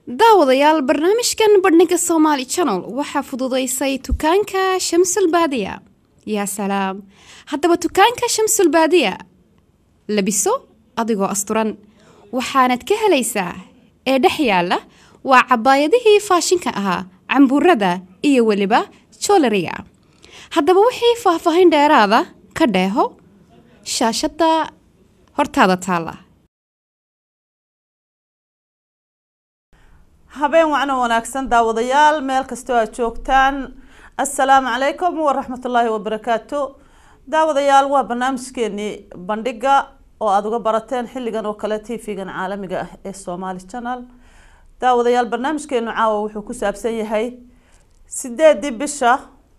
daawadayaal barnaamijkan bandhiga somaali channel waxaa fududaysay dukaanka shamsul baadiya yaa salaam haddaba dukaanka shamsul baadiya labiso adigoo asturan waxaanad ka helaysaa ee dhex yaalla waa cabaayadihii faashinka ahaa cambuurada iyo weliba joolariga haddaba wixii faahfaahin dheeraada ka dheeho shaashadda hortaada taalla habeen wacno wanaagsan daawadayaal meel kastoo aad joogtaan assalaamu calaykum waraxmatullaahi wabarakaatu daawadayaal waa barnaamijkeenii bandhiga oo aada uga barateen xilligan oo kale tv-gan caalamiga ah ee somaali channel daawadayaal barnaamijkeenu caawa wuxuu ku saabsan yahay sideedii bisha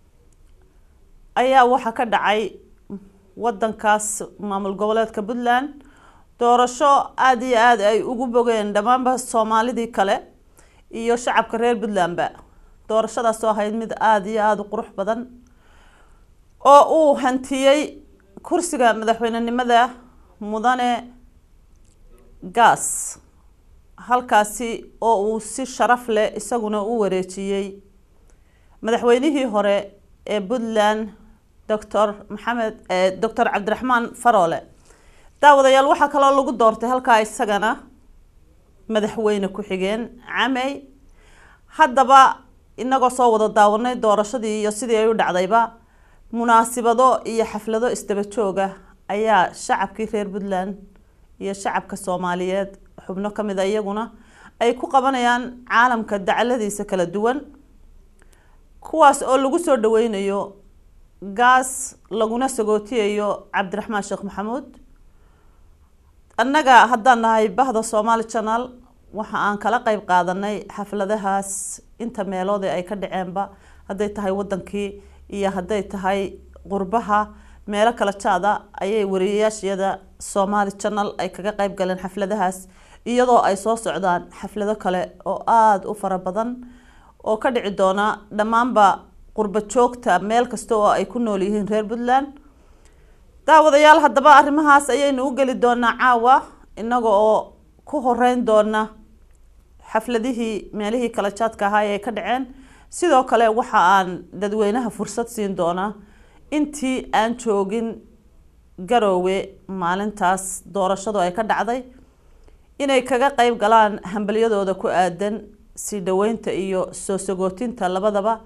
ayaa waxaa ka dhacay wadankaas maamul goboleedka puntland doorasho aada iyo aada ay ugu bogeen dhammaanba soomaalidii kale iyo shacabka reer puntlandba doorashadaas oo ahayd mid aada iyo aada u qurux badan oo uu hantiyey kursiga madaxweynenimada mudane gaas halkaasi oo uu si sharaf leh isaguna u wareejiyey madaxweynihii hore ee puntland doctor maxamed doctor cabdiraxmaan faroole daawadayaal waxaa kaloo lagu doortay halkaa isagana madaxweyne ku-xigeen camey haddaba inagoo soo wada daawanay doorashadii iyo sidii ay u dhacdayba munaasibado iyo xaflado isdaba jooga ayaa shacabkii reer puntland iyo shacabka soomaaliyeed xubno kamid a iyaguna ay ku qabanayaan caalamka dacaladiisa kala duwan kuwaas oo lagu soo dhaweynayo gaas laguna sagootiyayo cabdiraxmaan sheekh maxamuud annaga haddaan nahay bahda somaali channel waxa aan kala qeyb qaadanay xafladahaas inta meelood ay ka dhaceenba hadday tahay wadankii iyo hadday tahay qurbaha meelo kala jaada ayay wariyayaashiyada somaali channel ay kaga qeyb galeen xafladahaas iyadoo ay soo socdaan xaflado kale oo aada u fara badan oo ka dhici doona dhammaanba qurba joogta meel kasta oo ay ku nool yihiin reer puntland daawadayaal haddaba arrimahaas ayaynu u geli doonaa caawa inaga oo ku horeyn doona xafladihii meelihii kala jaadka ahaa ee ka dhaceen sidoo kale waxa aan dadweynaha fursad siin doonaa intii aan joogin garoowe maalintaas doorashadu ay ka dhacday inay kaga qeyb galaan hambalyadooda ku aadan sii dhaweynta iyo soo sagootinta labadaba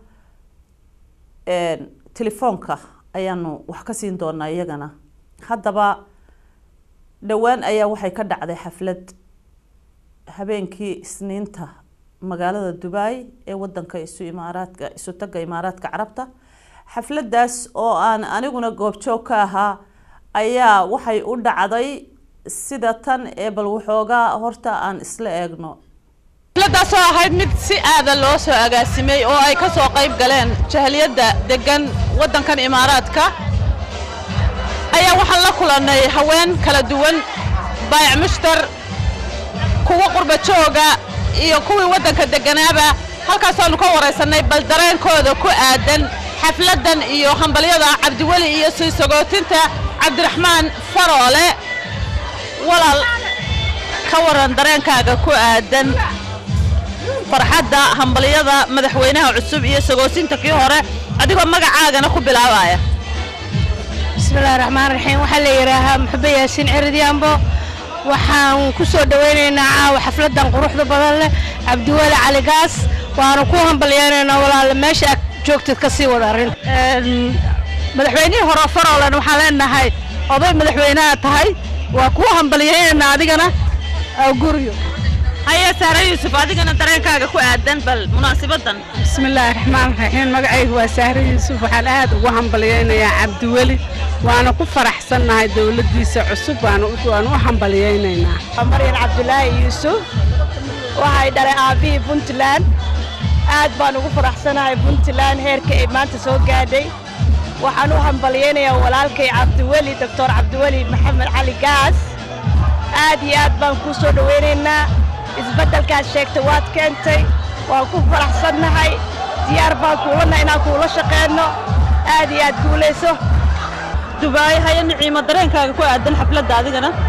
telefoonka ayaanu wax ka siin doonaa iyagana haddaba dhowaan ayaa waxay ka dhacday xaflad habeenkii isniinta magaalada dubai ee wadanka isu imaaraadka isu taga imaaraadka carabta xafladaas oo aan aniguna goobjoog ka ahaa ayaa waxay u dhacday sida tan ee bal waxoogaa horta aan isla eegno xafladaas oo ahayd mid si aada loo soo agaasimay oo ay ka soo qayb galeen jahliyadda deggan waddankan imaaraadka ayaa waxaan la kulannay haween kala duwan baayac mushtar kuwa qurba jooga iyo kuwii waddanka degganaaba halkaasaannu ka waraysannay bal dareenkooda ku aadan xafladdan iyo hambalyada cabdiweli iyo sii sagootinta cabdiraxmaan faroole walaal ka waran dareenkaaga ku aadan farxadda hambalyada madaxweynaha cusub iyo sagoosinta kii hore adigoo magacaagana ku bilaabaya bismillahi raxmaan raxiim waxaa la yidhaahaa muxube yaasiin ciridyaambo waxaan ku soo dhowaynaynaa caawa xafladdan quruxda badan leh cabdiweli caligaas waanu ku hambalyaynaynaa walaale meesha aad joogtid ka sii wada arrin madaxweynihii hore faroolen waxaan leenahay oday madaxweynaha tahay waa kuu hambalyaynaynaa adigana guryo haya saare yuusuf adigana dareenkaaga ku aadan bal munaasibadan bismillaahi raxmaan raxiim magacaygu waa sahre yuusuf waxaan aad ugu hambalyaynayaa cabdiweli waana ku faraxsannahay dowladdiisa cusub waanu u hambalyaynaynaa maryan cabdulaahi yuusuf waxay dhalay aabbihii puntland aad baan ugu faraxsanahay puntland heerka ay maanta soo gaadhay waxaan u hambalyaynayaa walaalkay cabdiweli doctor cabdiweli maxamed cali gaas aad iyo aad baan kuu soo dhowaynaynaa isbeddelkaad sheegtay waad keentay waan ku faraxsannahay diyaar baan kuulana inaan kuula shaqeenno aad iyo aad guulayso dubaay haya niciimo dareenkaaga ku aadan xafladda adigana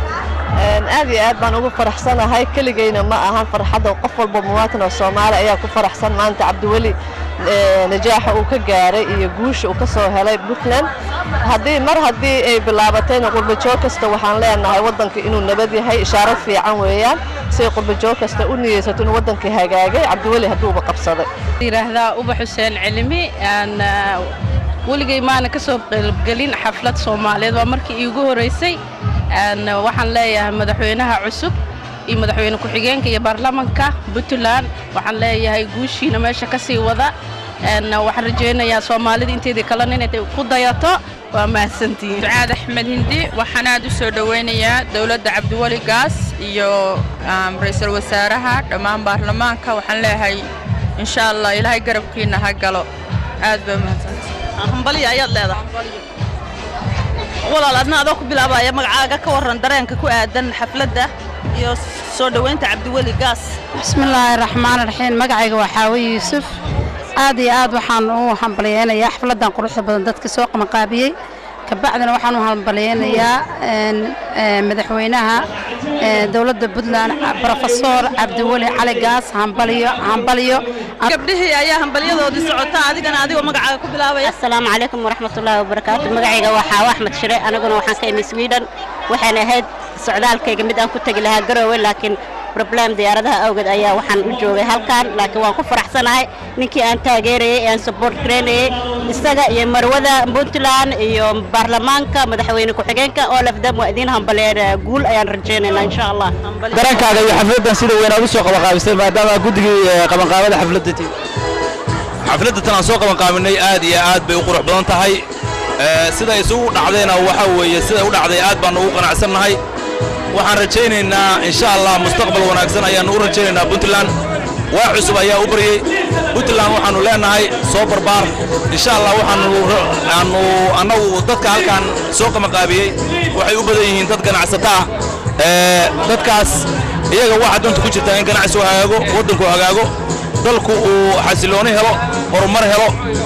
aad iyo aad baan ugu faraxsanahay keligeyna ma ahan farxadda qof walba muwaatan oo soomaali ayaa ku faraxsan maanta cabdiweli najaaxa uu ka gaaray iyo guusha uu ka soo helay puntland haddii mar haddii ay bilaabatayna qurbajoog kasta waxaan leenahay waddanka inuu nabad yahay ishaaro fiican weeyaan siay qurbajoog kasta u niyeysato inuu waddankii hagaagay cabdiweli hadduuba qabsaday yidhaahdaa uba xuseen cilmi aan weligay maana ka soo qaybgelin xaflad soomaaliyeed waa markii iigu horeysay waxaan leeyahay madaxweynaha cusub iyo madaxweyne ku-xigeenka iyo baarlamanka puntland waxaan leeyahay guushiina meesha ka sii wada waxaan rajaynayaa soomaalida inteedii kalena inay ku dayato waa mahadsantihiin ducaad axmed hindi waxaan aad u soo dhowaynayaa dowladda cabdiweli gaas iyo ra-iisul wasaaraha dhammaan baarlamaanka waxaan leeyahay insha allah ilaahay garabkiina ha galo aad baa mahadsantahay hambalya ayaad leedahay walaal adna adoo ku bilaabaya magacaaga ka warran dareenka ku aadan xafladda iyo soo dhowaynta cabdiweli gaas bismillaahi raxmaan raxiim magacayga waa xaawe yuusuf aad iyo aad waxaan u hambalyeynayaa xafladdan quruxda badan dadka soo qabanqaabiyey kabacdina waxaan u hambalyeynayaa madaxweynaha dowladda puntland brofesor cabdiweli cali gaas hambalyo hambalyo gabdhihii ayaa hambalyadoodii socota adigana adigoo magacaaga ku bilaabaya asalaamu calaykum waraxmatullaahi wabarakaatu magacayga waa xaawo axmed shire aniguna waxaan ka imi sweden waxayna ahayd socdaalkayga mid aan ku tegi lahaa garoowe laakiin problem diyaaradaha awgeed ayaa waxaan u joogay halkan laakiin waan ku faraxsanahay ninkii aan taageerayey ee aan support gareynayey isaga iyo marwada puntland iyo baarlamaanka madaxweyne ku-xigeenka oo lafdam waa idiin hambaleen guul ayaan rajaynaynaa insha allah dareenkaaga iyo xafladdan sida weyn aad u soo qabanqaabisay maadaama guddigii qabanqaabada xafladda tii xafladda tan aan soo qabanqaabinay aad iyo aad bay u qurux badan tahay sida isugu dhacdayna waxaa weeye sida u dhacday aad baanu ugu qanacsannahay waxaan rajaynaynaa insha allah mustaqbal wanaagsan ayaannu u rajaynaynaa puntland waa cusub ayaa u baryey puntland waxaannu leenahay soo barbaar insha allah waxaannu annagu dadka halkan soo qabanqaabiyey waxay u badan yihiin dad ganacsata ah dadkaas iyaga waxaa danta ku jirtaa in ganacsigu hagaago waddanku hagaago dalku uu xasilooni helo horumar helo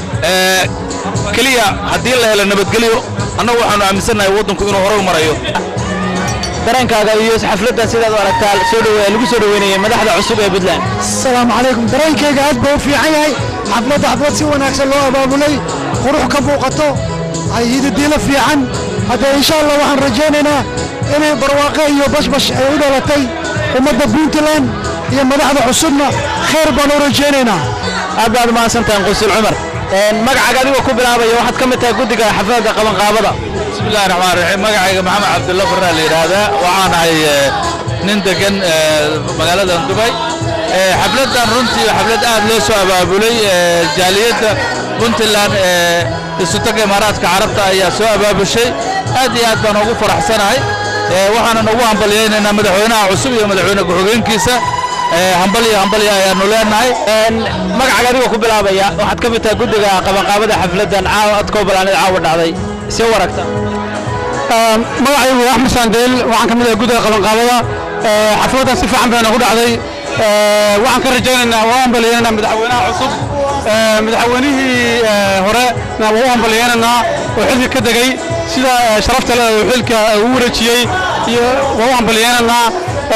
keliya haddii la helo nabadgelyo annagu waxaannu aaminsannahay waddanku inuu horey marayo dareenkaaga iyo xafladdan sidaad u aragtaa soo dhowe lagu soo dhoweynayay madaxda cusub ee puntland asalaamu calaykum dareenkayga aad buu u fiican yahay xafladda xaflad si wanaagsan loo abaabulay qurux ka muuqato hididiilo fiican hadda insha allah waxaan rajaynaynaa inay barwaaqe iyo bashbash ay u dhalatay ummadda puntland iyo madaxda cusubna khayr baan u rajaynaynaa aad baad umahadsantahay qusul cumar magacaaga adigoo ku bilaabaya waxaad ka mid tahay guddiga xafladda qabanqaabada bismillahi raxmaan raxiim magacayga maxamed cabdulla farraa la yidhaahdaa waxaan ahay nin degan magaalada dubay xafladdan runtii xaflad aad loo soo abaabulay jaaliyadda puntland ee isutaga imaaraadka carabta ayaa soo abaabushay aad iyo aad baan ugu faraxsanahay waxaanan ugu hambalyaynaynaa madaxweynaha cusub iyo madaxweyne ku-xigeenkiisa hambalyo hambalyo ayaanu leenahay magacaaga adigoo ku bilaabaya waxaad ka mid tahay guddiga qabanqaabada xafladdan caawa adkoo balaaneed caawa dhacday see u aragta magacaygu waa axmed saandeel waxaan ka mid ahay guddiga qabanqaabada xafladdan si fiican bayna ku dhacday waxaan ka rajaynaynaa waa u hambalyeynanaa madaxweynaha cusub madaxweynihii hore waa u hambalyeynanaa oo xilka ka degay sida sharafta leh oo xilka ugu wareejiyey iyo waa u hambalyeynanaa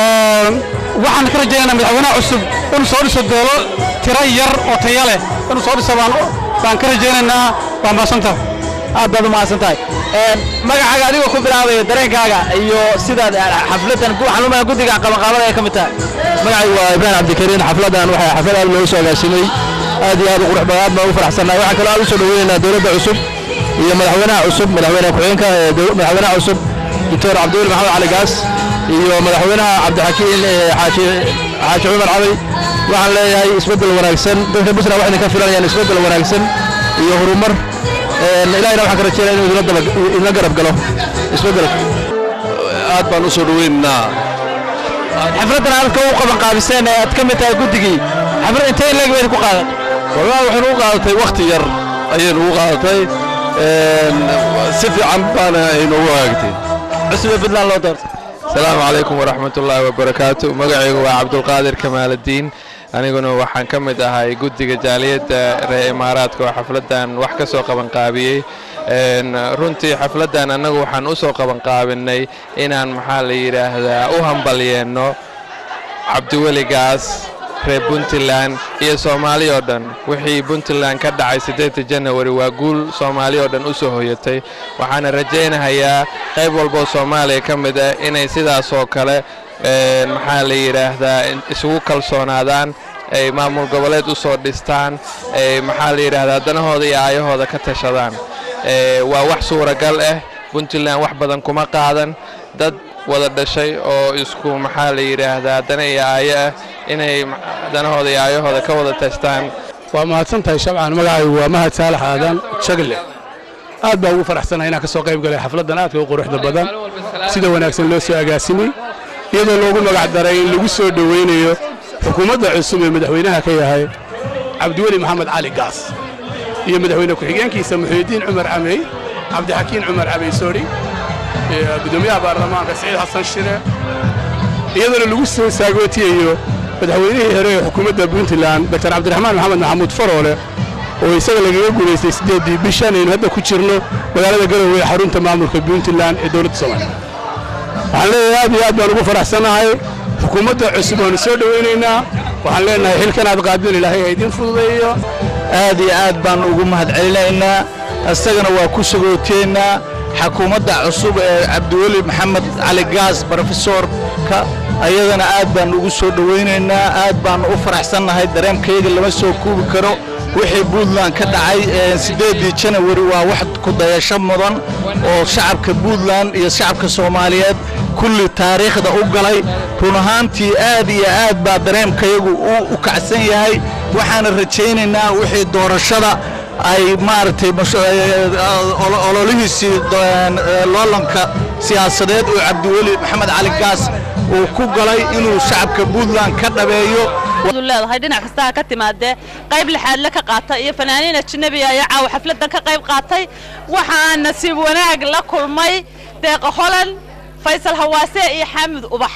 waxaan ka rajaynaynaa madaxweynaha cusub inuu soo dhiso doolo tiro yar oo taya leh inuu soo dhiso baan ka rajaynaynaa waa maasanta aad baad u mahadsan tahay magacaaga adigoo ku bilaabaya dareenkaaga iyo sidaad xafladdan waxaan u malayn guddiga qabanqaabada ay ka mid tahay magacaygu waa ibrahim cabdikariin xafladdan waxay xaflad aad loogu soo agaasimay aad iyo aad u qurux badan aad baan u faraxsannahay waxaan kaloo aad u soo dhoweynaynaa dowladda cusub iyo madaxweynaha cusub madaxweyne ku-xigeenka madaxweynaha cusub doctor cabdiweli maxamed cali gaas iyo madaxweynaha cabdixakiin xaaji xaaji cumar cali waxaan leeyahay isbeddel wanaagsan dadka busra waxayna ka filanayaan isbeddel wanaagsan iyo horumar ilahina waxaan ka rajeynaya inuu idinla garab galo isbeddelka aad baan u soo dhoweynaynaa xafladdan aadka u qabanqaabiseen ee aad ka mid tahay guddigii xaflad intee in leeg bayna ku qaadan wallahi waxaynu u qaadatay wakhti yar ayaynu u qaadatay si fiican baana aynoogu hagaagtay cusub ee puntland loo doortay asalaamu calaykum waraxmat ullaahi wabarakaatu magacaygu waa cabdulqaadir kamaaladdiin aniguna waxaan ka mid ahay guddiga jaaliyadda reer imaaraadka oo xafladdan wax ka soo qabanqaabiyey Een, runtii xafladdan annagu waxaan u soo qabanqaabinay inaan maxaa la yidhaahdaa u hambalyeenno cabdiweligaas reer puntland iyo soomaali oo dhan wixii puntland ka dhacay siddeedda janawari waa guul soomaali oo dhan u soo hoyatay waxaana rajaynahayaa qayb walboo soomaaliya ka mid ah inay sidaas oo kale een, maxaa la yidhaahdaa in- isugu kalsoonaadaan ay maamul goboleed u soo dhistaan ay maxaa la yidhaahdaa danahooda iyo aayahooda ka tashadaan Ee, waa wax suuragal ah puntland wax badan kuma qaadan dad wada dhashay oo isku maxaa la yidhaahdaa dana iyo aayo ah inay ma- danahooda iyo aayahooda ka wada tashtaan waa mahadsan tahay shabcan magacaygu waa mahad saalax aadan shagle aad baa ugu faraxsanahay inaan ka soo qayb galay xafladdan aadka u quruxda badan sida wanaagsan loo soo agaasimay iyadoo loogu magac daray in lagu soo dhoweynayo xukuumadda cusub ee madaxweynaha ka yahay cabdiweli maxamed cali gaas iyo madaxweyne ku-xigeenkiisa muxiidiin cumar camey cabdixakiin cumar camey soori iyo gudoomiyaha baarlamaanka siciid xasan shire iyadana lagu soo saagootiyayo madaxweynihii hore ee xukuumadda puntland dr cabdiraxmaan maxamed maxamuud faroole oo isaga lagaga guulaystay siddeeddii bishan aynu hadda ku jirno magaalada garowe ee xarunta maamulka puntland ee dowladda soomaaliya waxaan leeyahay aad iyo aad baan ugu faraxsanahay xukuumadda cusub waanu soo dhowaynaynaa waxaan leenahay xilkan aad qaadeen ilaahay ha idiin fududeeyo aad iyo aad baan ugu mahadcelinaynaa isagana waa ku sagooteennaa xukuumadda cusub ee cabdiweli maxamed cali gaas brofesorka ayadana aad baan ugu soo dhowaynaynaa aad baan u faraxsannahay dareenkayga lama soo kuubi karo wixii puntland ka dhacay ee siddeeddii janawari waa wax ku dayasho mudan oo shacabka puntland iyo shacabka soomaaliyeed kulli taariikhda u galay run ahaantii aad iyo aad baa dareemkayagu u- u kacsan yahay waxaana rajaynaynaa wixii doorashada ay maaragtay mashu- eh, olo- ololihiisii do- eh, loolanka siyaasadeed oo cabdiweli maxamed cali gaas uu ku galay inuu shacabka puntland ka dhabeeyo du leedahay dhinac kasta ha ka timaadee qayb lixaadle ka qaata iyo fanaaniin ajnabi ayaa caawa xafladdan ka qayb qaatay waxaan nasiib wanaag la kulmay deeqa holan faysal hawaase iyo xaamud ubax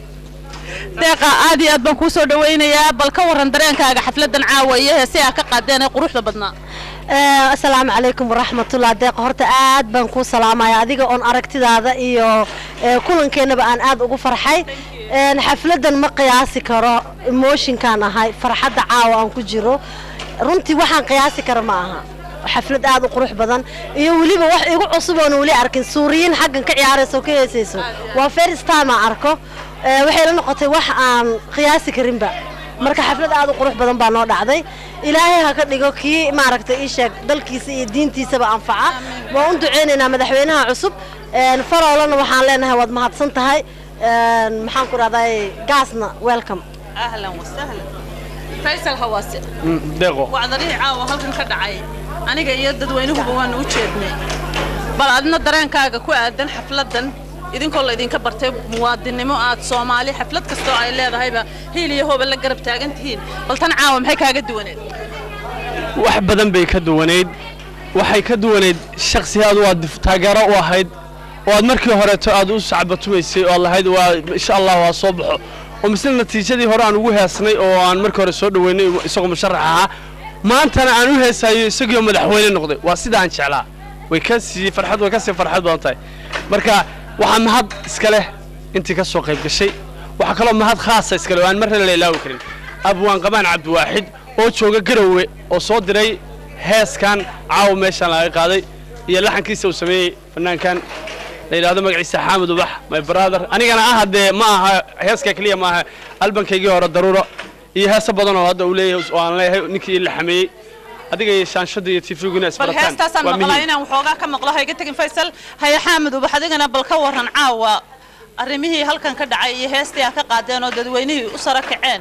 deeqa aad iyo aad baan kuu soo dhowaynayaa bal ka warran dareenkaaga xafladdan caawa iyo heesaha ka qaadeen ee quruxda badnaa asalaamu calaykum waraxmatullah deeqa horta aad baan kuu salaamaya adiga oon aragtidaada iyo ee, kulankeenaba aan aad ugu farxay Een, xafladdan ma qiyaasi karo emotionkaan ahay farxadda caawa aan ku jiro runtii waxaan qiyaasi kara ma aha xaflad aad u qurux badan iyo weliba wax igu cusub oon weli arkin suuriyiin xaggan ka ciyaarayso oo ka heesayso waa first time aan arko Ee, waxay la noqotay wax aan qiyaasi karinba marka xaflad aad u qurux badan baa noo dhacday ilaahay ha ka dhigo kii maaragtay ii sheeg dalkiisa iyo diintiisaba anfaca waan u duceynaynaa madaxweynaha cusub Een, faroolana waxaan leenahay waad mahadsan tahay Een, maxaan ku dhahday gaasna welcome ahlan wasahlan faysal hawaase deeqo wacdarihii caawa halkan ka dhacay aniga iyo dadweynuhuba waanu u jeednay bal adna dareenkaaga ku aadan xafladdan idinkoo laydinka bartay muwaadinnimo aad soomaali xaflad kastoo ay leedahayba hiil iyo hooba la garab taagan tihiin bal tan caawa maxay kaaga duwaneed wax badan bay ka duwanayd waxay ka duwanayd shakhsi aad waa taageero u ahayd oo aad markii horeeto aad u sacbatumaysay oo aad lahayd waa insha allah waa soo baxo oo misle natiijadii hore aan ugu heesnay oo aan markii hore soo dhoweynay isagoo musharax ahaa maantana aan u heesayo isagoo madaxweyne noqday waa sida aan jeclaa way ka sii farxad way ka sii farxad badan tahay marka waxaa mahad iska leh intii ka soo qayb gashay waxaa kaloo mahad khaasa iska leh oo aan marna la ilaawi karin abwaan qabaan cabdiwaaxid oo jooga garowe oo soo diray heeskan caawa meeshaan laga qaaday iyo laxankiisa uu sameeyey fanaankan la yidhaahdo magaciisa xaamud ubax my brother anigana ah haddee ma aha heeska keliya ma aha albankaygii hore daruuro iyo heeso badan oo hadda uu leeyahay oo aan leeyahay ninkii la xameeyey adiga iyo shaanshada iyo tifiguna bal isbarataan heestaasaan waa maqlaa muhiim inaan waxoogaa ka maqlo hayga tegin faysal haya xaamud ubax adigana bal ka warran caawa arrimihii halkan ka dhacay iyo heestii aad ka qaadeen oo dadweynihii u sara kaceen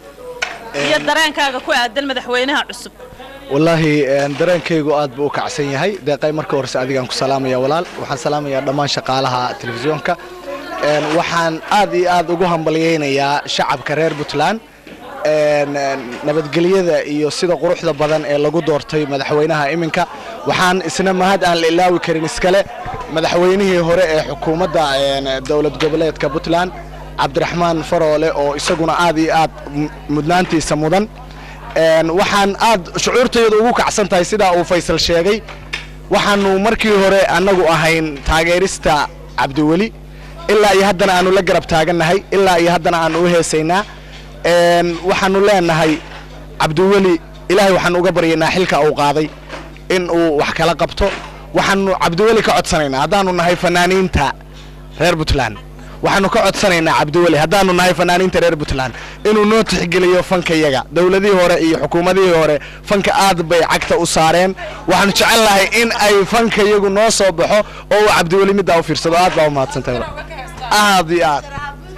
iyo dareenkaaga ku aadan madaxweynaha cusub wallaahi een, dareenkaygu aad buu u kacsan yahay deeqay marka horese adigaan ku salaamaya walaal waxaan salaamayaa dhammaan shaqaalaha telefisyoonka Een, waxaan aad iyo aad ugu hambalyaynayaa shacabka reer puntland Een, een, nabadgelyada iyo sida quruxda badan ee lagu doortay madaxweynaha iminka waxaan isna mahad aan la ilaawi karin iskale madaxweynihii hore ee xukuumadda een, dowlad goboleedka puntland cabdiraxmaan faroole oo isaguna aad iyo aad m- mudnaantiisa mudan Een, waxaan aad shucuurtayadu ugu kacsan tahay sidaa uu faysal sheegay waxaanu markii hore annagu ahayn taageerista cabdiweli ilaa iyo haddana aanu la garab taagannahay ilaa iyo haddana aanu u heesaynaa Een, waxaanu leenahay cabdiweli ilaahay waxaanu uga baryaynaa xilka uu qaaday in uu wax kala qabto waxaanu cabdiweli ka codsanaynaa haddaanu nahay fanaaniinta reer puntland waxaanu ka codsanaynaa cabdiweli haddaanu nahay fanaaniinta reer puntland inuu noo tixgeliyo fankayaga dowladihii hore iyo xukuumadihii hore fanka aad bay cagta u saareen waxaanu jecel lahay in ay fankayagu noo soo baxo oo uu cabdiweli middaa u fiirsado aad baa u mahadsantahay aad iyo aad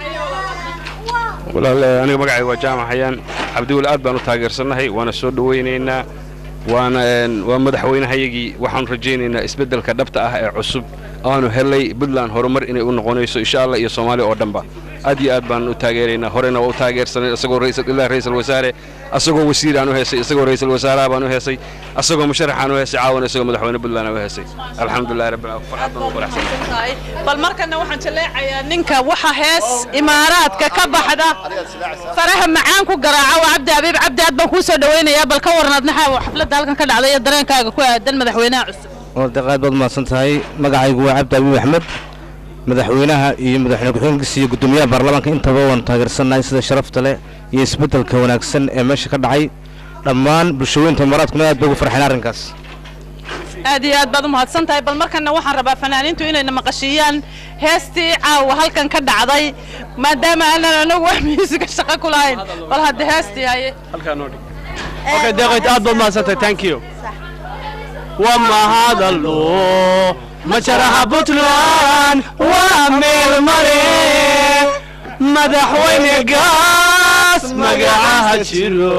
walaal eh, aniga magacayga waa jaamac xayaan cabdiweli aad baan u taageersannahay waana soo dhowaynaynaa waana een, waa madaxweynehayagii waxaanu rajaynaynaa isbeddelka dhabta ah ee cusub aanu helay puntland horumar inay u noqonayso insha allah iyo soomaaliya oo dhanba aad iyo aad baan u taageeraynaa horena waa u taageersanay isagoo raisal ilaa ra'iisul wasaare asagoo wasiir aan u heesay isagoo ra'iisul wasaaraha baan u heesay asagoo musharaxaan u heesay caawana isagoo madaxweyne puntland aan u heesay alxamdulillahi rabbil aalamiin farxad baan u faraxsanahay bal markana waxaan jaleecayaa ninka waxa hees imaaraadka ka baxda faraha macaan ku garaaca waa cabdi habiib cabdi aad baan kuu soo dhawaynayaa bal ka waran adnaxa xafladda halkan ka dhacday iyo dareenkaaga ku aadan madaxweynaha cusub wardeqaad baad mahadsan tahay magacaygu waa cabdi abiib axmed madaxweynaha iyo madaxweyne ku-xigeenkiisa iyo guddoomiyaha baarlamaanka intaba waan taageersannahay sida sharafta leh iyo isbeddelka wanaagsan ee meesha ka dhacay dhammaan bulshooyinta imaaraadkuna aad bay ugu farxeen arrinkaas aad iyo aad baad u mahadsan tahay bal markana waxaan rabaa fanaaniintu inayna maqashiiyaan heestii caawa halkan ka dhacday maadaama aanan anagu wax miisiga shaqo ku lahayn bal hadda heestii haye Okay, deeqayd aad baad mahadsantahay thank you waa mahadallo majaraha puntland waa meel mare madaxweyne gaas magacaha jiro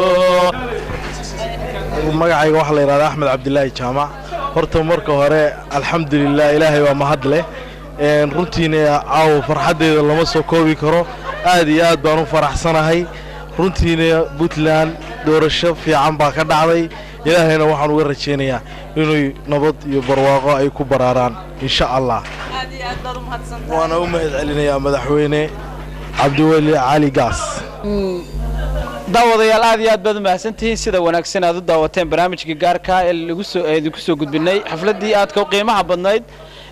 magacayga waxaa la yidhahdaa axmed cabdilaahi jaamac horta marka hore alxamdulilah ilaahay waa mahad leh Een, runtiina caawa farxaddeeda lama soo koobi karo aad iyo aad baan u faraxsanahay runtiina puntland doorasho fiican baa ka dhacday ilaahayna waxaan uga rajaynayaa inuu nabad iyo barwaaqo ay ku baraaraan insha allah aad iyo aad baad u mahadsan waana u mahad celinayaa madaxweyne cabdiweli cali gaas daawadayaal aad iyo aad baad u mahadsantihiin sida wanaagsan aad u daawateen barnaamijkii gaarka ee lagu soo ee idinku soo gudbinay xafladdii aadka u qiimaha badnayd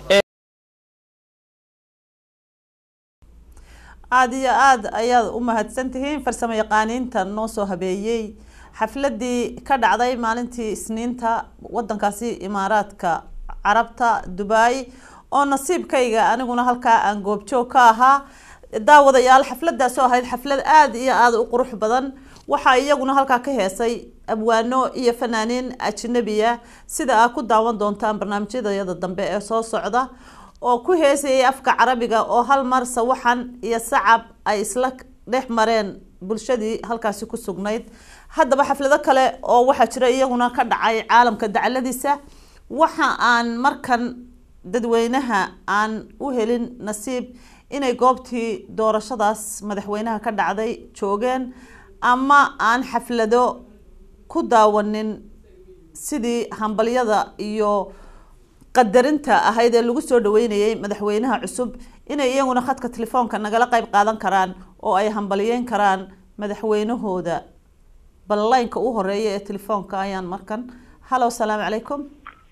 aada iyo aad ayaad u mahadsan tihiin farsamo yaqaaniinta noo soo habeeyey xafladii ka dhacday maalintii isniinta wadankaasi imaaraadka carabta dubai oo nasiibkayga aniguna halkaa aan goobjoog ka ahaa daawadayaal xafladaasoo ahayd xaflad aada iyo aada u qurux badan waxaa iyaguna halkaa ka heesay abwaano iyo fanaaniin ajnabiya sida aad ku daawan doontaan barnaamijyadayada dambe ee soo socda oo ku heesayay afka carabiga oo hal mar sawaxan iyo sacab ay isla dhex mareen bulshadii halkaasi ku sugnayd haddaba xaflado kale oo waxaa jira iyaguna ka dhacay caalamka dacaladiisa waxa aan markan dadweynaha aan u helin nasiib inay goobtii doorashadaas madaxweynaha ka dhacday joogeen ama aan xaflado ku daawanin sidii hambalyada iyo qadarinta ahayd ee lagu soo dhaweynayay madaxweynaha cusub inay iyaguna khadka telefoonka nagala qayb qaadan karaan oo ay hambalyeyn karaan madaxweynahooda ballaynka u horeeya ee telefoonka ayaan markan hallo asalaamu calaykum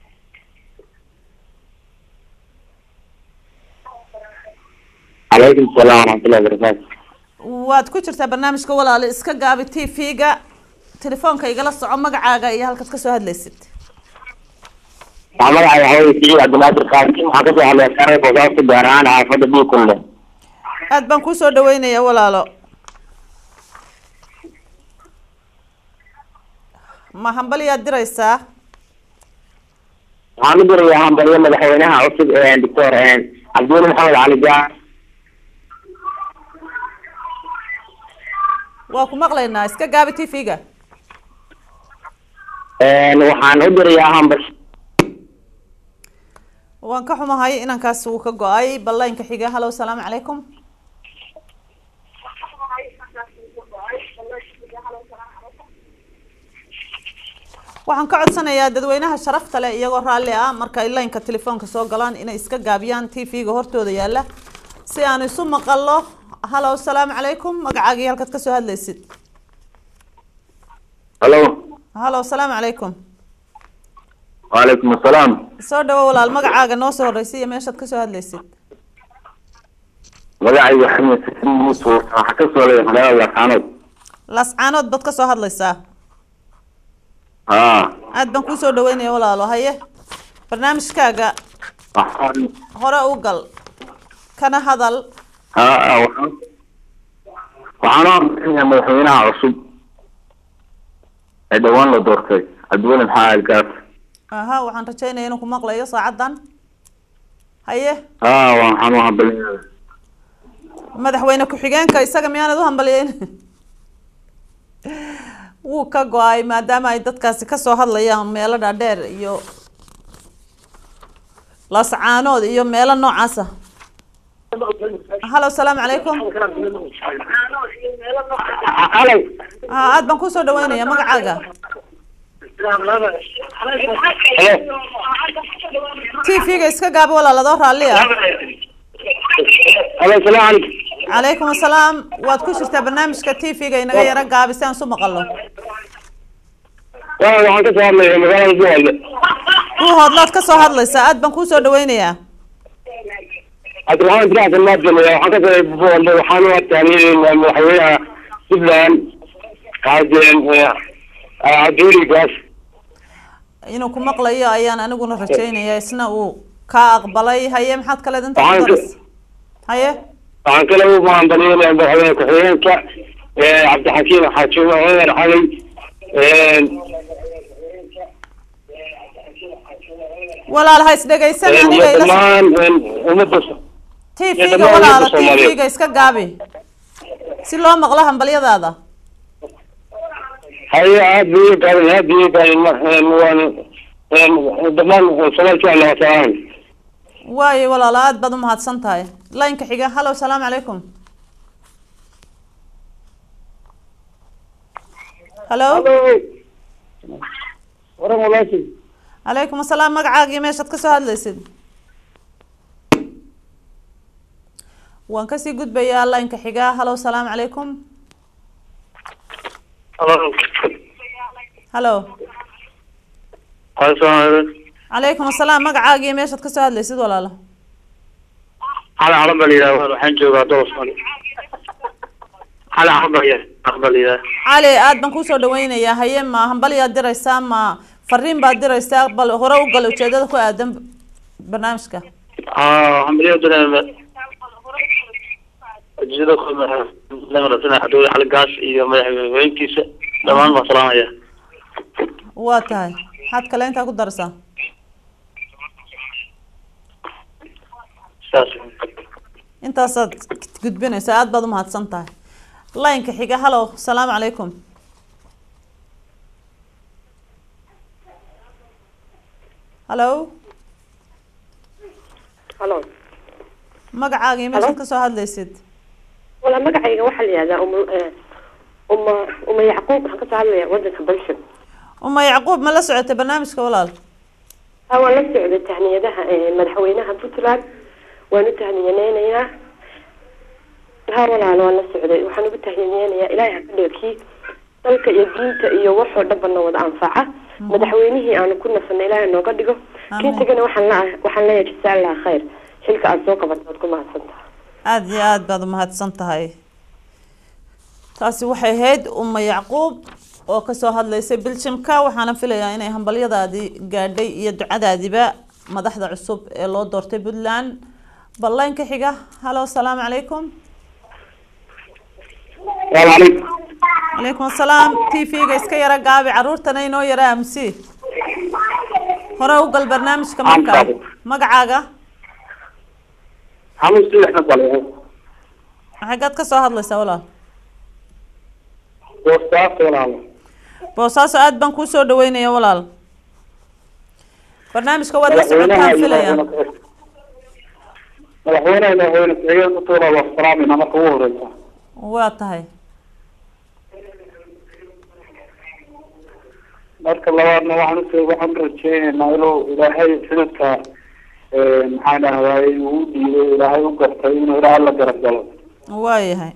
calaykum salaam waraxmatullahi wabarakaatu waad ku jirtaa barnaamijka walaale iska gaabi t v-ga telefoonka igala soco magacaaga iyo halkaad kasoo hadlaysid waxaa magacay waxaa weye siciid cabdilaadir qaasim waxaa kasoo hadlaya sare boosaaska gaar ahaan xaafadda buukunle aad baan kusoo dhaweynaya walaalo ma hambaliyaad diraysaa waxaan u dirayaa hambalyo madaxweynaha cusub ee doctor cabdiweli maxamed cali gaar waa ku maqlaynaa iska gaabi t v-ga waxaan u dirayaa hambal waan ka xumahay inankaas wuu ka go-ay ballaynka xiga hallo asalaamu calaykum waxaan ka codsanayaa dadweynaha sharafta leh iyagoo raalli ah marka ay laynka telefoonka soo galaan inay iska gaabiyaan t v-ga hortooda yaalla si aan isu maqallo halo asalaamu calaykum magacaagii halkaad kasoo hadlaysid halo halo asalaamu calaykum وعليكم السلام soo dhawo walaal magacaaga noo soo horreysay iyo meeshaad kasoo hadlaysid magacay waxamed xasan muuse waxaa ka soo leeyahay magaalada laascaanood laascaanood baad kasoo hadlaysaa haa aad baan kusoo dhaweynaya walaalo haye barnaamijkaaga waxaan hore u gal kana hadal haa waxaan waxaan u amrinayaa madaxweynaha cusub ee dhawaan la doortay cabdiweli maxaa algaas aha waxaan rajeynaya inuu ku maqlayo saacadan haye haa waxaan u hambalinayaa madaxweyne ku-xigeenka isaga miyaanad u hambalyeyn wuu ka go-ay maadaama ay dadkaasi kasoo hadlayaan meelo dhaadheer iyo lascaanood iyo meelo noocaasa halo asalaamu calaykum ha aad baan kusoo dhaweynaya magacaaga t v-ga iska gaaba walaal adoo raalli ah halo salaamu calaykum calaykum asalaam waad ku jirtaa barnaamijka t v-ga inaga yaro gaabi si aan isu maqalno waa waxaan ka soo hadlayaa magaalada buuhoodle kuu hoodlaad kasoo hadlaysaa aad baan kusoo dhaweynayaa cabdiraxmaan diracsan maadjamaya waxaan ka soo buuhoodle waxaan u tahniyeynayaa madaxweynaha puntland qaadeen cabdiweli gaas inuu ku maqlayo ayaan aniguna rajeynaya isna uu kaa aqbalay haye maxaad kaleed inta ku Waxaan ka- daras haye waxaan kale u mahadcelinayaa madaxweyne ku-xigeenka cabdixakiim xaaji cumar cali walaal ha isdhegaysan iyo aniga ila dhammaan ummadda t iyo v-ga dhammaan walaala ummadda t Soomaaliyeed. v-ga iska gaabi si loo maqlo hambalyadaada haye aad bay u gaaban aad bay u gaaban waan dhammaan soomaali jecel wasalaam waayo walaalo aad baad umahadsan tahay laynka xiga halo asalaamu calaykum halo waran walaashii calaykum asalaam magacaagii meeshaad kasoo hadlaysid waan kasii gudbayaa laynka xiga halo asalaamu calaykum halo calaykum asalaam magacaagii meeshaad kasoo hadlaysid walaalo cali calan baa la yidhaha waxaan joogaa doosman cali calan baa yidhaha baa la yidhaha cali aad baan kusoo dhaweynayaa haye ma hambalyaad diraysaa ma fariin baad diraysaa bal hore u gal ujeedada ku aadan barnaamijka hambalyo dareema ujeedada ku madaxweyne cabdiweli cali gaas iyo madaxweyntiisa dhammaan baan salaamaya waa tahay maxaad kale intaa ku daraysaa saas intaasaad gudbinaysa aad baad umahadsan tahay laynka xiga halo asalaamu calaykum halo halo magacaagii meeshaad kasoo hadlaysid wala magacayga waxaa la yihahdaa um uma uma yacquub waxaan kasoo hadlaya wadanka balshan uma yacquub ma la socotay barnaamijka walaal ha waan la socday tahniyadaha eh, madaxweynaha puntland waan u tahniyadeynayaa ha walaalo waan la socday waxaan ugu tahniyadeynayaa ilaahay ha ka dhigo kii dalka iyo diinta iyo waxoo dhanbana wada anfaca madaxweynihii aanu ku nasanay ilaahay nooga dhigo kii tagana waxaan la waxaan leeyahay jasa allah khayr xilka aad soo qabatay waad ku mahadsantaha aada iyo aada baad umahadsan tahay taasi waxay ahayd uma yacquub oo kasoo hadlaysay biljimka waxaana filayaa inay hambalyadaadii gaadhay iyo ducadaadiba madaxda cusub ee loo doortay puntland ballaynka xiga halo asalaamu calaykum salaamu calaykum calaykum asalaam t v-ga iska yara gaabi caruurtana inoo yara amsi hore u gal barnaamijka markaa magacaaga xamuus sidaxna baa xaggaad kasoo hadlaysaa walaal boostaas walaalo boosaaso aada baan kuusoo dhaweynaya walaal barnaamijka waad la socotaan filaya madaxweynaha madaxweyne ku-xigeen ku tuura waa salaamina marka ugu horeysa waa tahay marka labaadna waxaan usoo waxaan rajeyneynaa inuu ilaahay xididka maxaan dhahdaay uu u dhiibay ilaahay u gartay inuu ilaahay la garab galo waayahay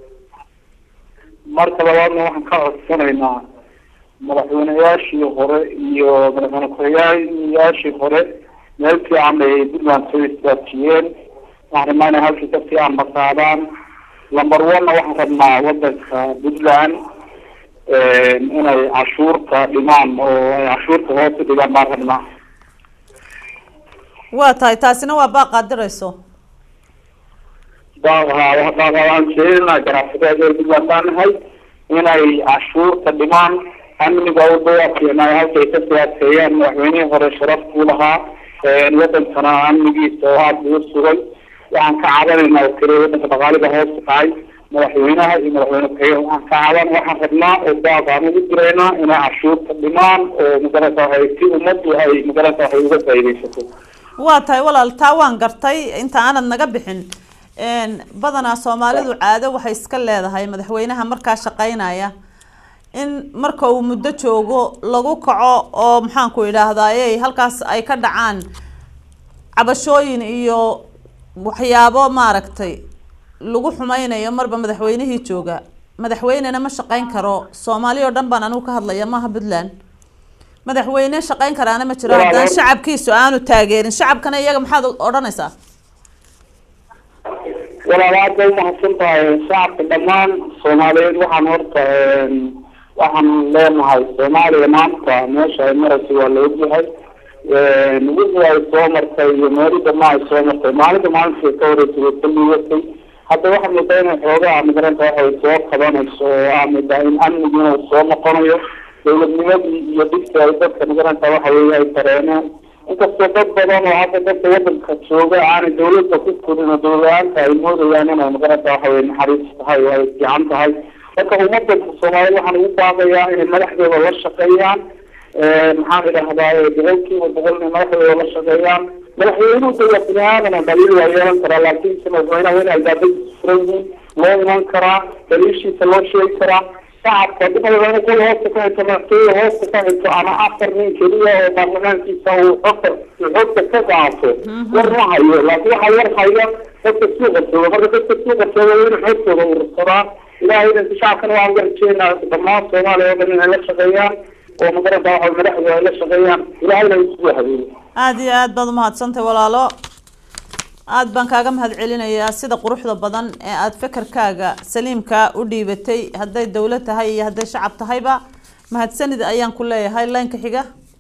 marka labaadna waxaan ka codsanaynaa madaxweyneyaashii hore iyo madaxweyne ku-xigeenyaashii hore meel fiican bay puntland soo istaajiyeen waxaan rabnaa inay halkii ka fiican masaadaan lamber one-na waxaan rabnaa wadanka puntland inay cashuurta dhimaan oo ay cashuurta hoos u dhigaan baan rabnaa waa tahay taasina waa baaqaad dirayso waan sheegnaa ganacsatada reer puntland baan nahay inay cashuurta dhimaan amniga u dhawaaqeenay halkay ka siyaaseeyaan madaxweynihii hore sharaftuu lahaa wadankana amnigiisa oo aada ugu sugay waxaan ka cabanaynaa oo kale wadanka dhaqaalida hoos dhacay madaxweynaha iyo madaxweyne ku-xigeen waxaan ka caban waxaan rabnaa oo baaqaan ugu diraynaa inay cashuurta dhimaan oo magarata waxay si ummaddu ay magarata waxay uga faa'iidaysato waa tahay walaal taa waan gartay inta aanad naga bixin badanaa soomaalidu caado waxay iska leedahay madaxweynaha markaa shaqeynaya in marka uu muddo joogo lagu kaco oo maxaanku idhaahdaaye halkaas ay ka dhacaan cabashooyin iyo waxyaabo maaragtay lagu xumeynayo marba madaxweynihii jooga madaxweynena ma shaqeyn karo soomaali oo dhan baan anigu ka hadlaya maaha puntland madaxweyne shaqeyn karaana ma jiro haddaan shacabkiisu aanu taageerin shacabkana iyaga maxaad odhanaysaa walaal aad bay umahadsan tahay shacabka dhammaan soomaaliyeed waxaan horta waxaan leenahay soomaaliya maanta meesha ay maraysa waa la ogyahay wixii ay soo martay iyo meelida ma ay soo martay maalinta maalinta ka horeysay way ka liigatay hadda waxaa moodaa inay xoogaa migranta waxay soo qabanayso oo aa moodaa in amnigi inuu soo noqonayo dowladnimadii iyo dhibkii ay dadka migranta waxa weeye ay dareeneen inkastoo dad badan oo hadda dadka wadanka jooga aanay dawladda ku korin oo dowladaanta ay moodayaan inay magaranta waxa weye naxariis tahay oo ay fiican tahay marka ummadda soomaaliyed waxaan ugu baaqayaa inay madaxdooda la shaqeeyaan maxaan idhahdaa boqolkiiba boqol inay madaxdooda la shaqeeyaan madaxweynuhu de waa bini aadana dhaliil waa yeelan karaa laakiinse madaxweynaha waa in albaabadiisa furan yihiin loo iman karaa daliishiisa loo sheegi karaa shacabka dhimada kol hoosta ka hayso madaxtooyada hoosta ka hayso ama afar nin keliya oo baarlamaankiisa uu xogta xogta ka qaato war ma hayo laakiin waxaa war haya dadka suuqa jooga marka dadka suuqa jooga waa inay xogtooda urursadaa ilahay idanka shacabkana waan uga rajeynaa dhammaan soomaaliya oo dhan inay la shaqeeyaan oo magaranta waxa madaxdu ay la shaqeeyaan ilahayna isugu habeeyo aada iyo aad baad umahadsantahay walaalo aada baan kaaga mahad celinayaa sida quruxda badan ee aada fekerkaaga saliimka u dhiibatay hadday dowlad tahay iyo hadday shacab tahayba mahadsanid ayaan ku leeyahay laynka xiga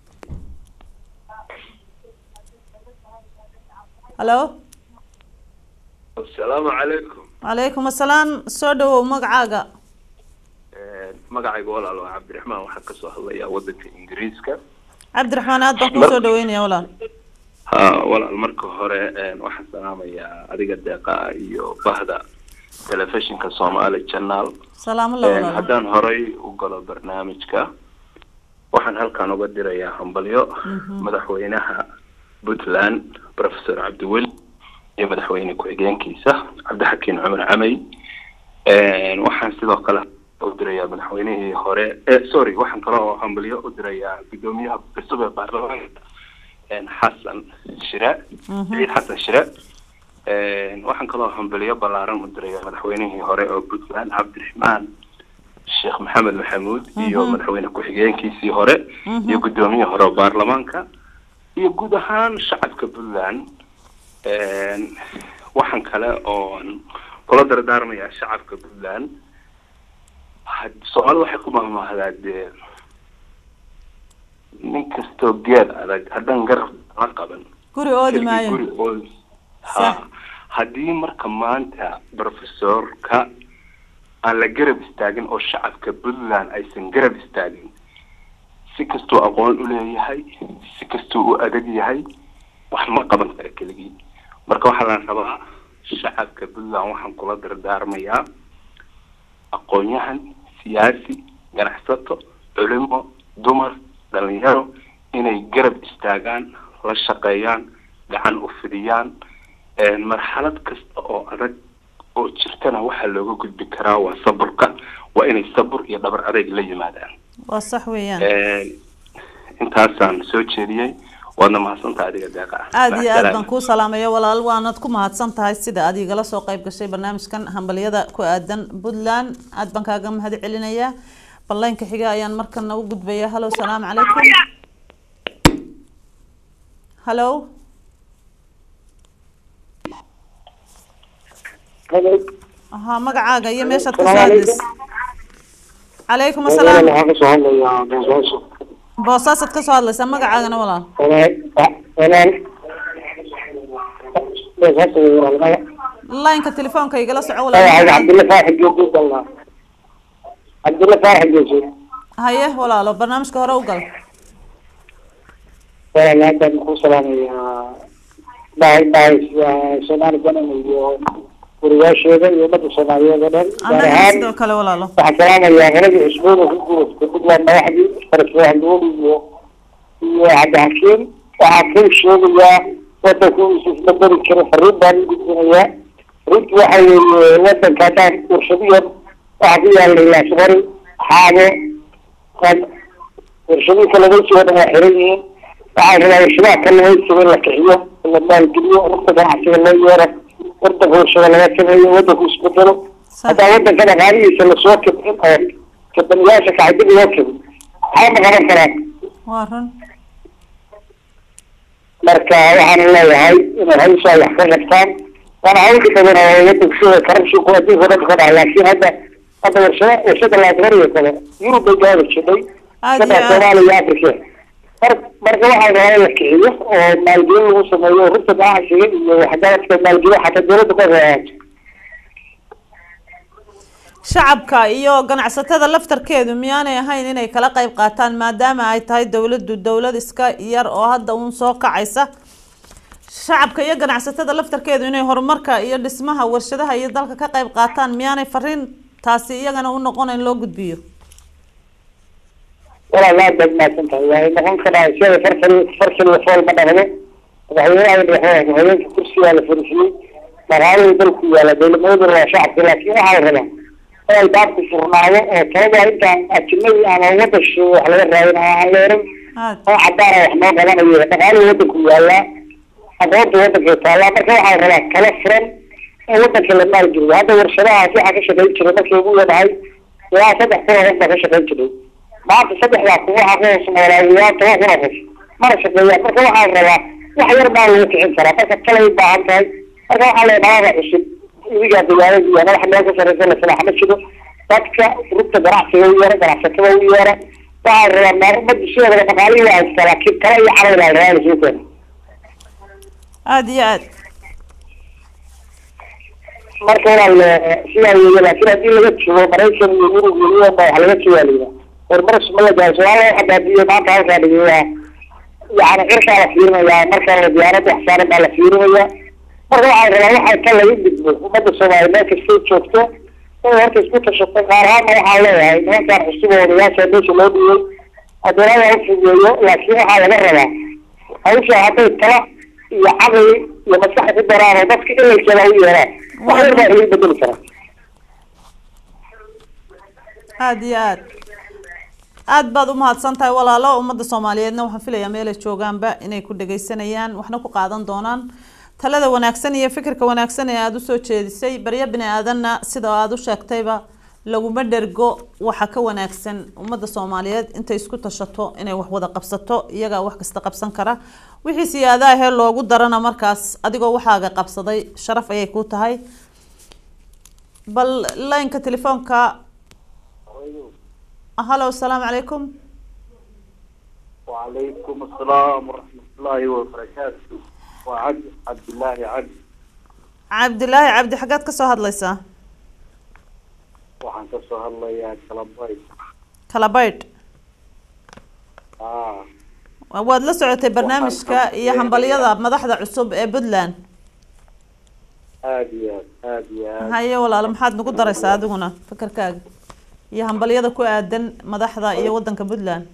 hallo asalaamu calaykum calaykum assalaam soo dhawow magacaaga magacayga walaal waa cabdiraxmaan waxaan kasoo hadlayaa wadanka ingiriiska cabdiraxmaan aad baan kusoo dhaweynaya walaal ha walaal marka hore waxaan salaamayaa adiga deeqa iyo bahda telefishinka somali channel salaamo la walaal haddaan horay u galo barnaamijka waxaan halkan uga dirayaa hambalyo madaxweynaha puntland professor cabdiweli iyo madaxweyne ku-xigeenkiisa cabdixakiin cumar camey waxaan sidoo kale u dirayaa madaxweynihii hore sorry waxaan kaloo hambalyo u dirayaa guddoomiyaha cusub ee baarlamaanka xasan shire ciid xasan shire waxaan kaloo hambalyo ballaaran u dirayaa madaxweynihii hore oo puntland cabdiraxmaan sheekh maxamed maxamuud iyo madaxweyne ku-xigeenkiisii hore iyo guddoomiyihii hore oo baarlamaanka iyo guud ahaan shacabka puntland waxaan kale oon kula dardaarmayaa shacabka puntland soomaalida waxay ku mahmahdaa dee nin kastoo geed adag haddaan garab la qaban guri oodi maayo guri oodi ha haddii marka maanta professorka aan la garab istaagin oo shacabka puntland aysan garab istaagin si kastuu aqoon u leeyahay si kastuu u adag yahay wax ma qaban kara keligii marka waxaa la rabaa shacabka puntland waxaan kula dardaarmayaa aqoon-yahan siyaasi ganacsato culimo dumar dhalinyaro inay garab istaagaan la shaqeeyaan gacan u fidiyaan marxalad kasta oo adag oo jirtana waxaa looga gudbi karaa waa saburka waa inay sabur iyo dhabar adayg la yimaadaan waa sax weeyaan intaasaan soo jeediyey waadna mahadsantaha adiga deeqa aada iyo aad Macasalaam. baan kuu salaamaya walaal waanad ku mahadsan tahay sida aad igala soo qayb gashay barnaamijkan hambalyada ku aadan puntland aad baan kaaga mahad celinayaa ballaynka xiga ayaan markana u gudbaya hallo salaamu calaykum hallo ها magacaaga iyo meeshaad ka soo hadlaysa calaykum asalaam waxaan kasoo hadlayaa boosaaso boosaasaad ka soo hadlaysaa magacaagana walaal walaal boosaaso walaal laynka telefoonka igala soco magacaga walaal cabdilla faaxi geesi dalnaa cabdilla faaxi geesi haye walaalo barnaamijka hore u gal walaal haddaan ku salaamayaa dhahay dhahay soomaali banan iyo guriyaasheeda iyo ummadda soomaaliyeed oo dhan gaar annaga ahaan sidoo kale walaalo waxaan salaamayaa qoladii cusboon oo ku guurastay puntland madaxdii faraswaxduul iyo iyo cabdixakiim waxaan ka sheegayaa wadanku is isbedeli karo fariin baan u gudbinayaa fariintu waxa weeye wadanka haddaan warshadiyan waxaa ku yaalay laasbari xaabo qad warshadihii kalluumaysiga oo dhan waa xiran yihiin waxaan rabaa warshadaha kalluumaysiga in la kixiyo in la maalgeliyo rugta ganacsiga loo yeero wadanka warshada laga sameeyo wadanku isbedelo haddaan wadanka dhaqaalihiisa lasoo kibcin oo kabaniyaasha kacdib loo kibin maxaa ma qaban karaan waa run marka waxaan leeyahay inay hawshaa wax ka qabtaan waana hawlka badan oo wadanku sida corruptionku adduunka dhan ka dhaca laakiin hadda hadda warshada warshada laasbariga kale yurub bay gaari jirtay Aad kada iyo aad. soomaaliya iyo afrika mar marka waxaa rabaa in la kiciyo oo maalgelin lagu sameeyo rugta ganacsiga iyo waxgaradka maalgelin xataa dowladda ka reeaato shacabka iyo ganacsatada laftarkeedu miyaanay ahayn inay kala qayb qaataan maadaama ay tahay dowladdu dowlad iska yar oo hadda uun soo kacaysa shacabka iyo ganacsatada laftarkeedu inay horumarka iyo dhismaha warshadaha iyo dalka ka qayb qaataan miyaanay fariin taasi iyagana u noqonayn loo gudbiyo walaal aad baad mahadsan tahay waa noqon karaa sida farfal farfal iyo fool ma dhaqdo madaxweynaha madaxweyne haweenka kursigaa la fariisiyey dhaqaalihii dalku yaala dowladnimaduna waa shacabka laakiin waxaa la rabaa in ay baabku furnaado oo talada intaan ajnabi ama wada shisheeye wax laga raadin ama aan la oran oo cadaana wax noo qabanayo dhaqaalihii wadanku yaalaa aqoonta wadankay taallaa marka waxaa la rabaa kala furan in wadanka la maalgeliyo hadda warshadahaas waxaa ka shaqayn jiray markii ugu yadahay ilaa saddex kun oo qof baa ka shaqayn jiray maanta saddexdaa kun waxaa ka hoos noolaa ilaa toban kun oo qof mana shaqeeyaan marka waxaa la rabaa wax yar baa lagu kicin karaa marka talay u baahan tahay marka waxaa la dhalada cusub idigaa dagaalada iyo madaxa meel ka sareysa la salaax ma jiro dadka rugta ganacsiga u yeera ganacsatada u yeera waxaa la rabaa maa ummadda sideedaba dhaqaalihii waa haystaa laakiin kala iyo camal baa la rabaa lasoo keeno aada iyo aad marka walaal sidaa weeye laakiin haddii laga joogo maraykan iyo yurub iyo yuan baa wax laga jawaalaya horumar sumada gaarso walaal waxa baadiye maanta halkaa dhigay waa yani cirkaa la fiirinayaa markaa la diyaarada wax saaran baa la fiirinaya marka waxaa la rabaa waxa kan laga gudbo ummadda soomaaliya meel kastay joogto inay horta isku tashato qaar ahaanna waxaa leeyahay nimankaan cusub oo odayaasha meesha loo dhiyey adoonada u fugeeyo laakiin waxaa laga rabaa hawsha hadday tala iyo caqli iyo maskax ku daraan oo dadka ilalkeeda u yeeraan wax yar baa laga bedeli karaa aada iyo aad aad baad u mahadsan tahay walaalo ummadda soomaaliyeedna waxaan filayaa meelay joogaanba inay ku dhagaysanayaan waxna ku qaadan doonaan talada wanaagsan iyo fikirka wanaagsan ee aada usoo jeedisay baryo bini aadanna sida aada u sheegtayba laguma dhergo waxa ka wanaagsan ummadda soomaaliyeed intay isku tashato inay wax wada qabsato iyagaa wax kasta qabsan kara wixii siyaadaahee loogu darana markaas adigoo waxaaga qabsaday sharaf ayay ku tahay bal laynka telefoonka halo asalaamu calaykum وعليكم السلام ورحمة الله وبركاته وعبد عبد الله عبد cabdilaahi cabdi xaggaad ka soo hadlaysaa waxaan ka soo hadlayaa kalabay kala baydh ah waad la socotay barnaamijka iyo hambalyada madaxda cusub ee puntland aad iyo aad aad iyo aad haye walaalo maxaad nagu daraysaa adiguna fakarkaaga iyo hambalyada ku aadan madaxda iyo wadanka puntland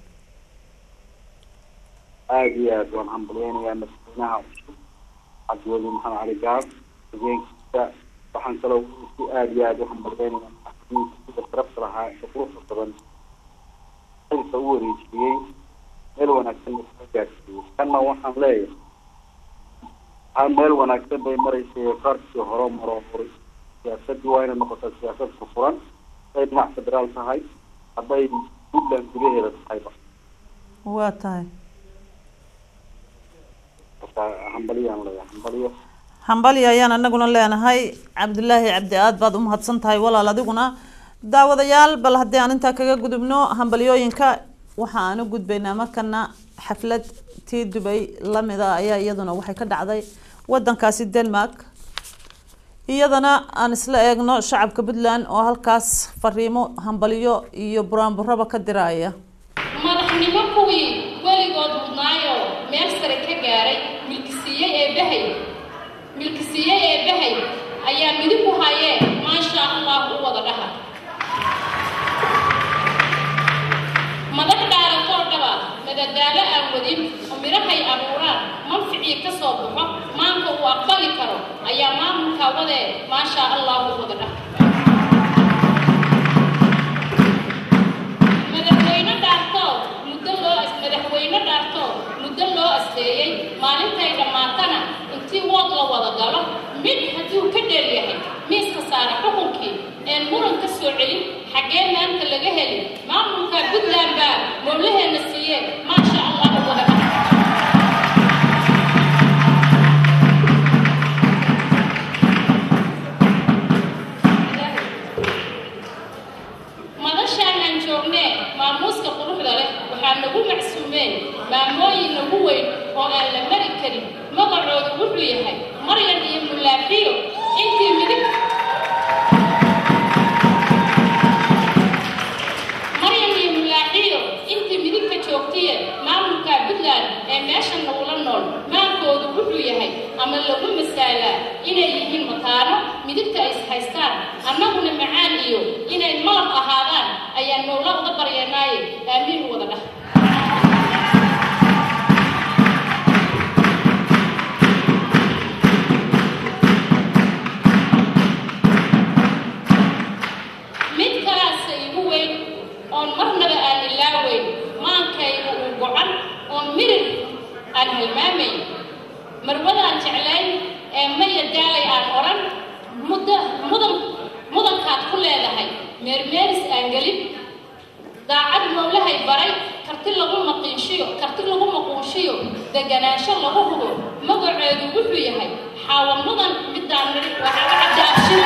aad iyo aad waan hambalyeynayaa madaxweynaha cusub cabdiweli maxamed cali gaab hogeenkiisa waxaan kaloo si aad iyo aad u hambalyeynayaa madaxweynihiisa sida sharafta lahaa ee quruxda badan xilka u wareejiyey meel wanaagsan lasoo gaarsiiyo kanna waxaan leeyahay ha meel wanaagsan bay maraysay qaarkii hore maro horay siyaasadii waa inay noqotaa siyaasad fufuran hadday dhinac federaal tahay hadday puntland gudaheeda tahayba waa tahay marka hambaliyaan leeyahay hambaliyo hambali ayaan anaguna leenahay cabdulaahi cabdi aad baad u mahadsan tahay walaal adiguna daawadayaal bal haddii aan intaa kaga gudubno hambalyooyinka waxa aan u gudbaynaa markana xaflad tii dubay lamida ayaa iyaduna waxay ka dhacday wadankaasi denmark iyadana aan isla eegno shacabka puntland oo halkaas fariimo hambalyo iyo buraanburaba ka diraya madaxnimo kuwii weligood mudnaayo meel sare ka gaaray milkisiiyey eebbahay milkisiiyey eebbahay ayaa midib ku hayee maasha allah u wada dhaha madax dhaaratoo dhaba madadaalo aan wadin oo midhahay abuuraan manficii ka soo baxo maanta uu aqbali karo ayaa maamulka wadee maasha allah u wada dhaha madaxweyne dhaartoo muddo loo as madaxweyne dhaartoo muddo loo asteeyey maalintay dhammaatana intii wood la wada galo mid hadduu ka dheer yahay miiska saara xukunkii een muran ka soo celin xaggee maanta laga heli maamulka puntland baa mowlaheena siiye maasha allah u wada dhaha madashaan aan joognee maamuuska quruxda leh waxaa nagu macsuumeen maamooyin nagu weyn oo aan la mari karin magacoodu wuxuu yahay maryan iyo mulaaxiyo intii midig maryan iyo mulaaxiyo intii midigta joogtiye maamulka puntland ee meesha nagula nool maankoodu wuxuu yahay ama lagu masaalaa inay yihiin mataano midigta ay is haystaan annaguna macaan iyo inay malab ahaadaan ayaan mowla uga baryanaaye aamiin u wada dhah mid kalaase igu weyn oon marnaba aan ilaaweyn maankayga uu gocan oon mirir aan halmaamayn marwadaan jeclayn ee maya daalay aan odhan mudda mudan mudankaad ku leedahay meermeeris aan gelin daacad mowlahay baray karti lagu maqiinshiyo karti lagu maquunshiyo deganaansho lagu hubo magaceedu wuxuu yahay xaawa mudan midaan nidhi waxaa laga daabshin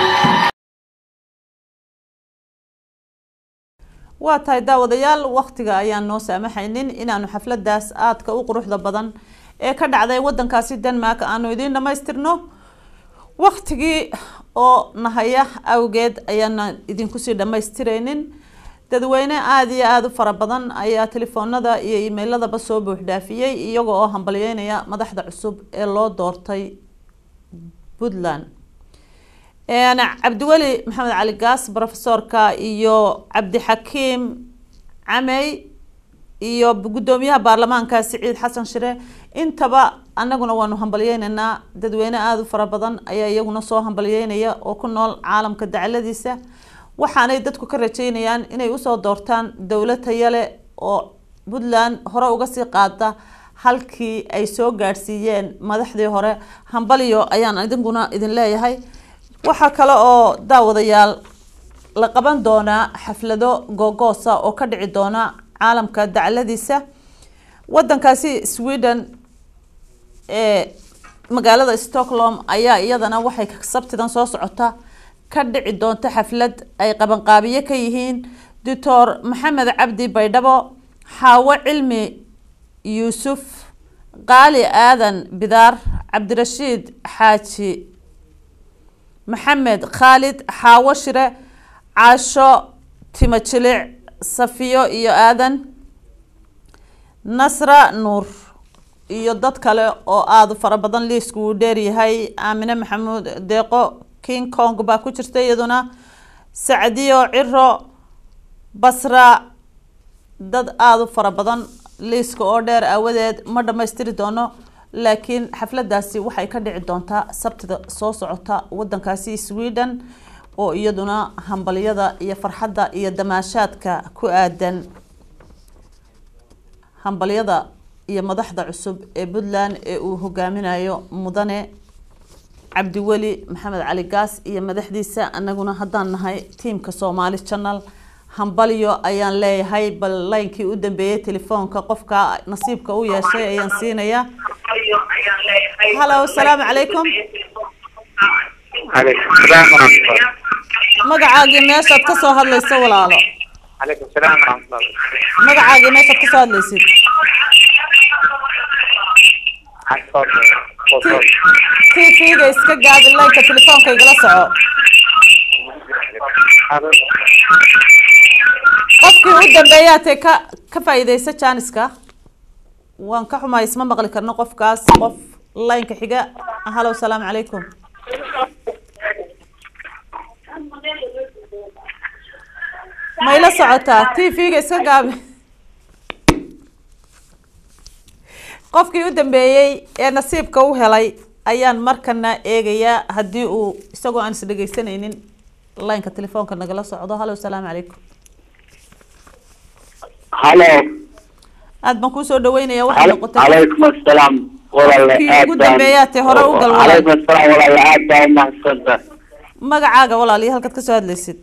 waa tahay daawadayaal waktiga ayaan noo saamaxaynin inaanu xafladaas aadka u quruxda badan ee ka dhacday wadankaasi denmark aanu idiin dhamaystirno waktigii oo nahaya awgeed ayaana idinkusii dhamaystiraynin dadweyne aada iyo aada u fara badan ayaa telefoonada iyo emailadaba soo buuxdhaafiyey iyaga oo hambalyeynaya madaxda cusub ee loo doortay puntland cabdiweli maxamed cali gaas profesorka iyo cabdixakiim camey iyo guddoomiyaha baarlamaanka siciid xasan shire intaba anaguna waanu hambalyeyneynaa dadweyne aada u fara badan ayaa iyaguna soo hambalyeynaya oo ku nool caalamka dacladiisa waxaanay dadku ka rajeynayaan inay usoo doortaan dowlad tayale oo puntland hore uga sii qaada halkii ay soo gaadhsiiyeen madaxdii hore hambalyo ayaan idinkuna idin leeyahay waxaa kale oo daawadayaal la qaban doonaa xaflado googoosa oo ka dhici doona caalamka dacladiisa wadankaasi sweden ee magaalada stockholm ayaa iyadana waxay sabtidan soo socota ka dhici doonta xaflad ay qabanqaabiye ka yihiin doctor maxamed cabdi baydhabo xaawo cilmi yuusuf qaali aadan bidaar cabdirashiid xaaji maxamed khaalid xaawo shire caasho timo jilic safiyo iyo aadan nasra nuur iyo dad kale oo aada u fara badan liisku uu dheeryahay aamine maxamuud deeqo king kong baa ku jirta iyaduna sacdiyo ciro basra dad aada u fara badan liiska oo dheer aawadeed ma dhammaystiri doono laakiin xafladaasi waxay ka dhici doontaa sabtida soo socota wadankaasi sweden oo iyaduna hambalyada iyo farxadda iyo damaashaadka ku aadan hambalyada iyo madaxda cusub ee puntland ee uu hogaaminayo mudane cabdiweli maxamed cali gaas iyo madaxdiisa anaguna haddaan nahay tiimka soomaali channel hambalyo ayaan leeyahay bal laynkii u dambeeyey telefoonka qofka nasiibka u yeeshay ayaan siinayaa halo asalaamu calaykum عليكم السلام ورحمة الله magacaagii meeshaad kasoo hadlayso walaalo عليكم السلام ورحمة الله magacaagii meeshaad kasoo hadlaysid tvga iska gaabi laynka telefoonka igala soco qofkii u dambeeyaa tee ka ka faa'iidaysa jaaniska waan ka xumahay isma maqli karno qofkaas qof laynka xiga halo salaamu calaykum ma ila socotaa tvga iska gaabi qofkii u dambeeyey ee nasiibka u helay ayaan markana eegayaa haddii uu isagoo aan is dhegeysanaynin laynka telefoonka nagala socdo halo salaamu calaykum halo aad baan kuusoo dhaweynaya waxay noqotay calaykum asalaam walaale Kii aad ugu dambeeyaa tee hore u gal walaal. calaykum asalaam walaale aad baa umahadsanta magacaaga walaal iyo halkaad kasoo hadlaysid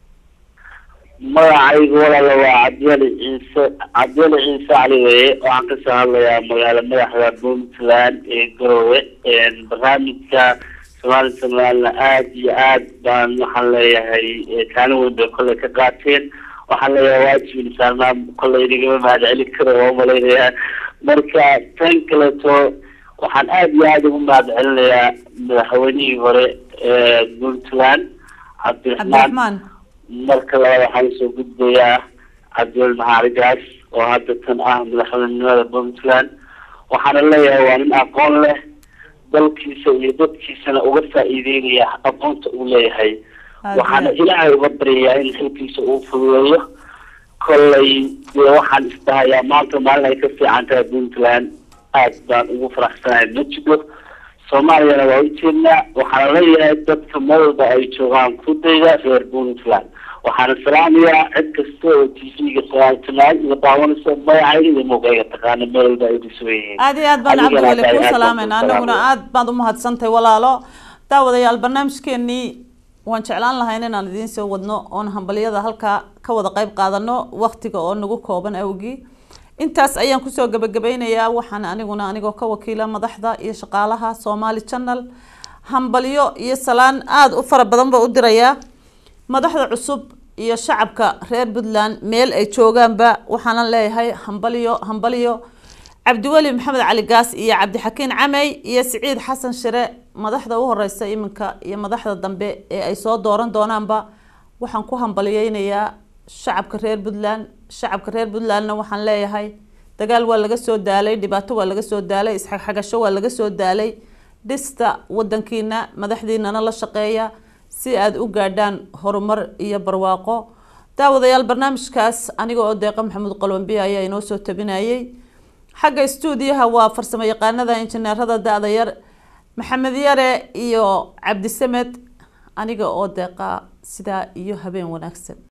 magacaygu walaale waa cabdiyali ciise cabdiyali ciise cali weye waxaan kasoo hadlayaa magaalo madaxda puntland ee garowe barnaamijka somali somaliland aad iyo aad baan waxaan leeyahay eh, kaalin weyn bay kolley ka qaateen waxaan leeyahay waajib insaanaa kolley inagama mahadcelin karo waa umalaynayaa marka tan kaleeto waxaan aad iyo aad ugu mahadcelinayaa madaxweynihii hore ee puntland cabdiraxmaan cabdiraxmaan marka labaad waxaan usoo gudbayaa cabdiwel maxaarigaas oo hadda tan ah madaxweynenimada puntland waxaana leeyahay waa nin aqoon leh dalkiisa iyo dadkiisana uga faa'iideynaya aqoonta uu leeyahay waxaana ilaahay uga baryayaa in xilkiisa uu fududeeyo kolley dee waxaan isdhahayaa maanta maalin ay ka fiican tahay puntland aad baan ugu faraxsanahay ma jiro soomaaliyana waa ujeednaa waxaana leeyahay dadka meel walba ay joogaan ku dayda reer puntland waxaana salaamayaa cid kasta oo t v-ga sagaal iyo daawanaysa magacayga iyo muuqayga taqaana meel walba ay dhisugan yihiin aad iyo aad baan Adigana cabdiweli aad kuu baan kuu salaamayna anaguna salaamaya. aad baad umahadsantahay walaalo daawadayaal barnaamijkeenii waan jeclaan lahayn inaan idiin soo wadno oon hambalyada halkaa ka wada qayb qaadano waqtiga oo nagu kooban awgii intaas ayaan kusoo gabagabeynayaa waxaan aniguna anigoo ka wakiila madaxda iyo shaqaalaha somali channel hambalyo iyo salaan aada u fara badan ba u dirayaa madaxda cusub iyo shacabka reer puntland meel ay joogaanba waxaanan leeyahay hambalyo hambalyo cabdiweli maxamed cali gaas iyo cabdixakiin camey iyo siciid xasan shire madaxda u horeysa iminka iyo madaxda dambe ee ay soo dooran doonaanba waxaan ku hambalyeynayaa shacabka reer puntland shacabka reer puntlandna waxaan leeyahay dagaal waa laga soo daalay dhibaato waa laga soo daalay isxagxagasho waa laga soo daalay dhista wadankiina madaxdiinana la shaqeeya si aada u gaadhaan horumar iyo barwaaqo daawadayaal barnaamijkaas aniga oo deeqa maxamuud qalwambiye ayaa inoo soo tabinayay xagga stuudiyaha waa farsamo yaqaanada injineerada da-da yar maxamed yare iyo cabdisamed aniga oo deeqa sidaa iyo habeen wanaagsan